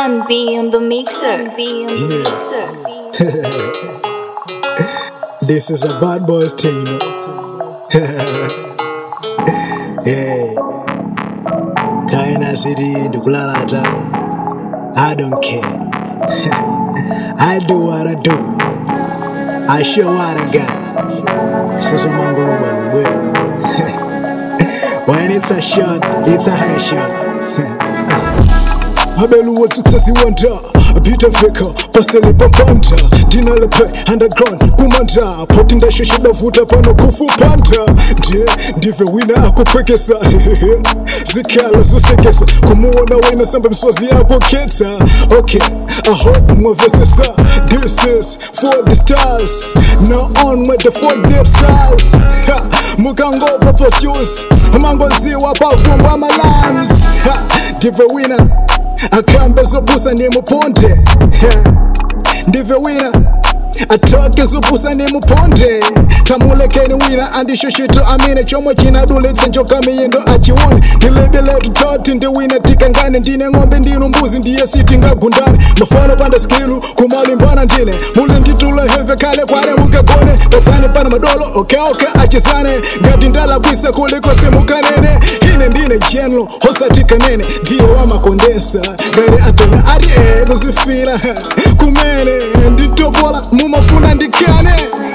Son B on the mixer. B on the mixer. This is a bad boys thing, you know. hey. Kaina City, Dukulalata. I don't care. I do what I do. I show what I got. Sasa mangolo balubwe. When it's a shot, it's a headshot. Abelu watu tasi wanda Peter Faker, pasele pampanta Dina lepe, underground, kumanda Poti ndasho shida vuta pano kufu panta Ndiye, ndive wina akupwekesa Zikala zosekesa Kumuona wina samba mswazi yako keta Okay, I hope mwavesesa This is for the stars Now on with the fuck net stars Ha, Mukango proposios Mangoziwa pavumba malams Ha, Ndive wina akambe zopusa nimuponde ndive wina atoke zopusa nimuponde tamulekeni wina andishoshito amine chomwe chinadulitsa njoka miyendo achione ndilebeletu toti ndi wina tikangane ndine ng'ombe ndinu mbuzi ndiye sitingagundane mafano panda skilu kumalimbana ndine muli nditula heve kale kwale mukagone patsani pana madolo okeoke achizane ngati ndalakwisa kuliko simukanene ine ndine general hosatikanene ndiye wamakondensa ngati atona ati e kuzifira kumene nditopola mumafuna ndikane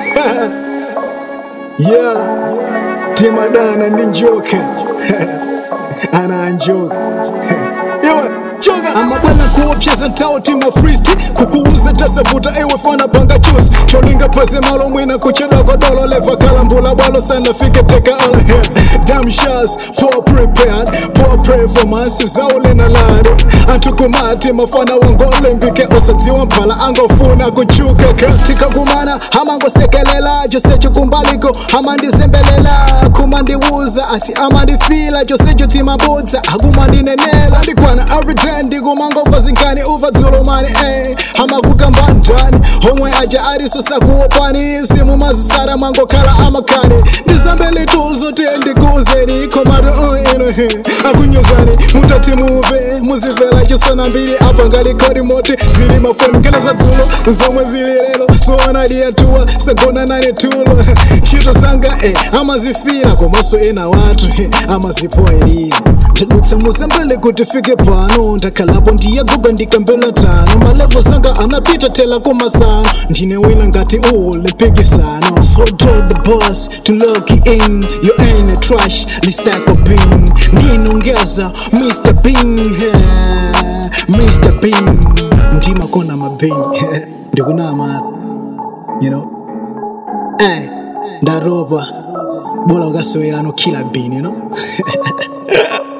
yeah timadana ndi njoka ana anjoka iwe choka amabwana kuopyeza ntawo tima fristi kukuuza tasavuta iwe fana panga chusi cholinga pase malo mwina kuchedwa kodolo leva kalambula bwalo sana fike teka all here damn shots poor prepared poor performance zaulina lado antukumati mafana wangole mbike osadziwa mphala angofuna kuchuka katika kumana hamangosekelela chose chikumbaliko hamandizembelela kumandiwuza ati amandifila chose chotimabudza akumandinenela sandikwana everyday ndikumangova zinkani uva dzulumani eh. hamakukamba ndani homwe aja arisusa kuopani simu mazisara mangokhala amakani ndizambelituzo tiye ndikuuzeni komaro ino akunyuzani mutati muve muzivela chisona mbili apa ngalikodi moti zili mafoni nkene za dzulo zomwe zili lero sowanadiyatuwa sagona nane tulo ntchito zanga eh, amazifira komanso ena watu eh, amazipoelira ndadutsa muzambele kuti fike pano ndakhalapo ndiyaguga ndikambela tano malevo zanga anapita tela kumasano ndine wina ngati ule mpikisano so told the boss to lock in you ain't a trash lisako bin ndinongeza mr bin eh, mr bin ndimakona mabin ndikunamata you know eh ndaropa bola ukasewelano kila bin you know